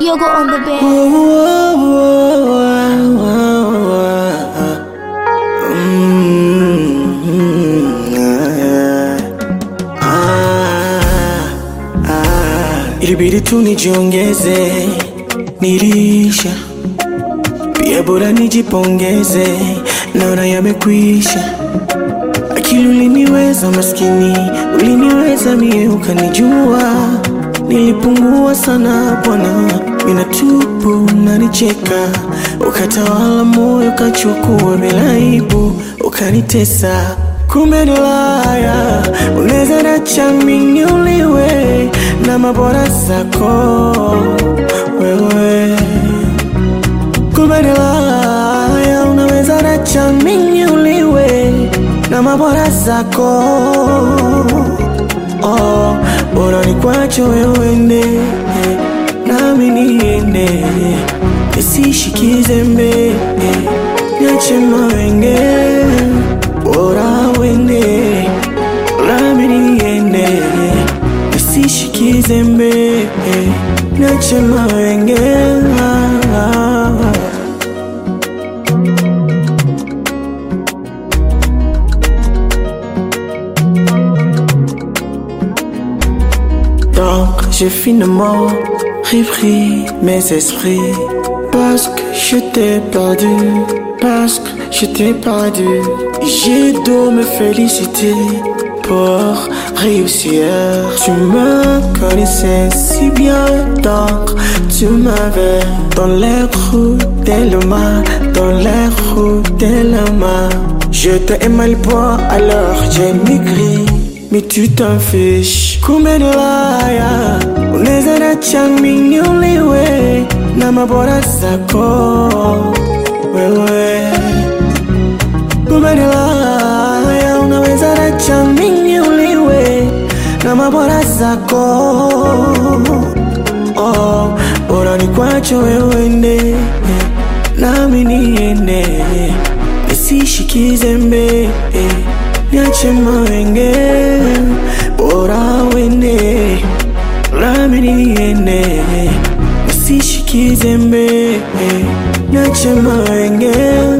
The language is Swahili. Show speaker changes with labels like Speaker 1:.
Speaker 1: Yogo on the bed.
Speaker 2: Ilibidi tu nijiongeze, nilisha pia, bora nijipongeze, naona yamekwisha. Akili uliniweza maskini, uliniweza mie, ukanijua nilipungua sana bwana, mina tupu nanicheka, ukatawala moyo, ukachukua bila aibu, ukanitesa. Kumbe ni laya, unaweza nacha mimi uliwe na mabora zako wewe Kumbe ni laya, unaweza nacha mimi uliwe na mabora zako oh, bora ni kwacho wewe ende nami niende nisishikize mbe niache mawenge bora wende nami niende nisishikize mbe niache mawenge Donc j'ai finalement repris mes esprits Parce que je t'ai perdu Parce que je t'ai perdu J'ai dû me féliciter pour réussir Tu me connaissais si bien donc tu m'avais Dans les roues de l'humain Dans les roues de l'humain Je t'ai mal bois alors j'ai maigri mais tu t'en fiches kumbe ni laya unaweza nacha mimi uliwe na mabora zako wewe kumbe ni laya unaweza nacha mimi uliwe na mabora zako oh, bora ni kwacho wewe ende nami niende nisishikize mbe niache mawenge bora wende nami niende nisishikize mbe niache mawenge